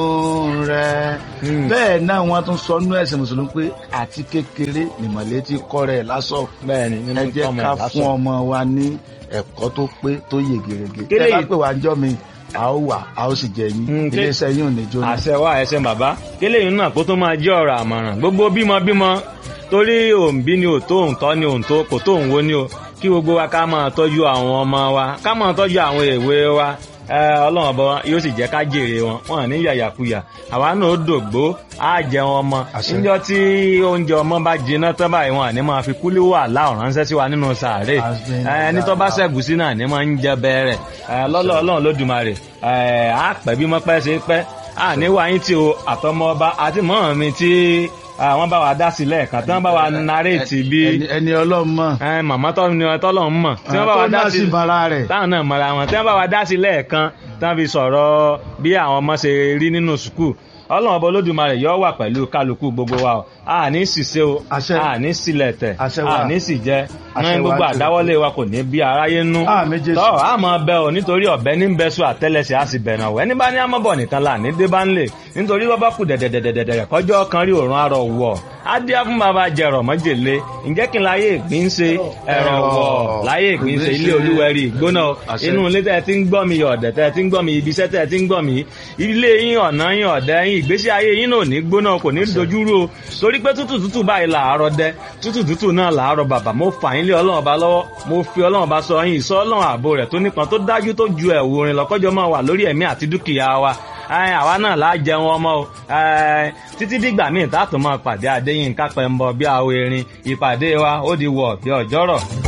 rẹ bẹ́ẹ̀ náà wọ́n tún sọ nú ẹ̀sìn mùsùlùmí pé àti kékeré nìmọ̀lẹ́ ti kọ́ rẹ̀ lásọ̀ bẹ́ẹ̀ni ẹ jẹ́ ká fún ọmọ wa ní ẹ̀kọ́ tó pé tó yè gèrègè Kélé tẹ́ bá yìí- pè wá ń jọ́ mi a ó wà a ó sì jẹ yín Mm, ké- iléeṣẹ́ yín ò ní jóná. àṣẹ wa ẹsẹ bàbá kéléyìn náà kó tó máa jẹ́ ọ̀rọ̀ àmọ̀ràn gbogbo bímọ bímọ torí òǹbí ni òtó òǹtọ́ ni òǹtó kò tó òǹwo ni o kí gbogbo wa ká máa tọ́jú àwọn ọmọ wa ká máa tọ́jú àwọn èwe wa ẹ, ọlọ́run ọba yóò sì jẹ́ ká jèrè wọn wọn à ní yàyàkuyà àwa náà ó dògbó á jẹun ọmọ Àṣẹ. níjọ́ tí oúnjẹ ọmọ bá jiná tán báyìí wọn à ní máa fi kúlí wà láwọn ránṣẹ́ sí wa nínú sàárè Àṣẹ. ẹ, ẹni tó bá ṣẹ̀gùsí náà ní máa ń jẹ bẹ́ẹ̀rẹ̀ lọ́lọ́ ọlọ́run lódùmarè ẹ, á pẹ́ bí mọ́pẹ́ ṣe pẹ́ à ní wáyé tí o àtọmọ ọba àti mọ́ mi tí àwọn bá wa dá sílẹ̀ kan tí wọ́n bá wa naréètì bí ẹni ẹni ọlọ́run mọ̀ ẹ, màmá tọ́ ni tọ́lọ̀ ń mọ̀ tí wọ́n bá wa tó dá náà sí sì bara rẹ̀ táwọn náà mọ̀ra wọn tí wọ́n bá wa dá sí lẹ́ẹ̀kan tí wọ́n fi sọ̀rọ̀ bí àwọn ọmọ ṣe rí nínú sùkúù ọlọ́run ọba olódùmarè yóò wà pẹ̀lú kálukú gbogbo wa o a ní ṣìṣe o Àṣẹ. a ní sílẹ̀ tẹ̀ Àṣẹ wa. a ní sì jẹ́ Àṣẹ ní wa gbogbo jù. àdáwọ́lé wa kò ní bí aráyé nú Àmín Jésù. tọ́ a máa bẹ o nítorí ọ̀bẹ ní bẹ sùn àtẹ́lẹsẹ̀ a sì bẹ̀rẹ̀ ọ̀wẹ́ ní bá ní amọ́bọ̀ nìkan là ní dé bá ń lè nítorí bọ́ bá kù dẹ̀dẹ̀dẹ̀dẹ̀dẹ̀ kọjọ́ kan rí òrùn arọ̀ wọ̀ á dé fún bàbá jẹrọ mọ́jèlé ǹjẹ́ kí n láyé ìgbín ṣe ẹ̀rọ wọ̀ láyé ìgbín ṣe ilé olúwẹ̀rí ìgbóná Àṣẹ. inú ilé tẹ́ ẹ ti ń gbọ́ mi ọ̀dẹ̀ tẹ́ ẹ ti ń gbọ́ mi ibi iṣẹ́ tẹ́ ẹ ti ń gbọ́ mi ilé yín ọ̀nà yín ọ̀dẹ̀ yín ìgbésí ayé yín náà ò ní gbóná kò ní dojúrú o torí pé tútù tútù báyìí làárọ̀ dẹ tútù tútù náà làárọ̀ bàbà mo fà yín lé ọlọ́run ọba lọ́wọ́ mo fi ọlọ́run ọba sọ yín ìsọ ọlọ́run ààbò rẹ̀ tó nípọn tó dájú tó ju ẹ̀wù orin lọ́kọ́jọ́ máa wà lórí ẹ̀mí àti dúkìá wa Ẹ, àwa náà láà jẹun ọmọ o Ẹ, títí dìgbà míì tá a tún máa pàdé Adéyínká Pẹ́ńbọ bí àwọn erin ìpàdé wa ó di wọ̀ bí ọjọ́rọ̀.